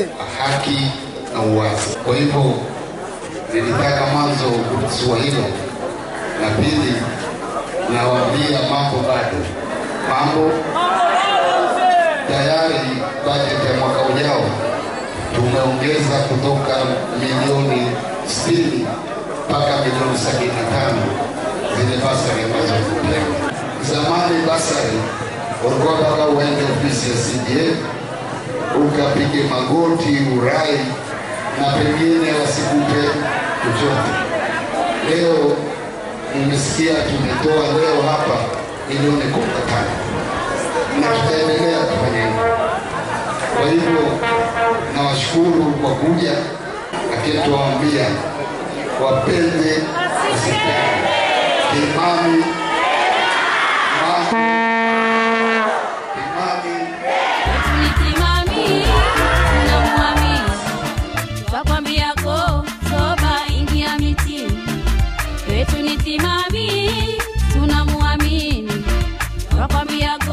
haki na uwazi. Kwa hivyo nilitaka mwanzo kuhusu hilo, na pili nawaambia mambo bado, mambo tayari. Bajeti ya mwaka ujao tumeongeza kutoka milioni 60 mpaka milioni 75 zile basari ambazo tumepewa. Zamani basari ulikuwa mpaka uende ofisi ya CDA ukapige magoti urai na pengine wasikupe chochote. Leo nimesikia tumetoa leo hapa milioni kumi na tano na tutaendelea kufanya hivyo. Kwa hivyo nawashukuru kwa kuja, lakini tuwaambia wapende wasipende, imani Tulitimami, tunamwamini. Twakwambia ko toba ingia mitini. Wetu ni timami, tunamwamini. Twakwambia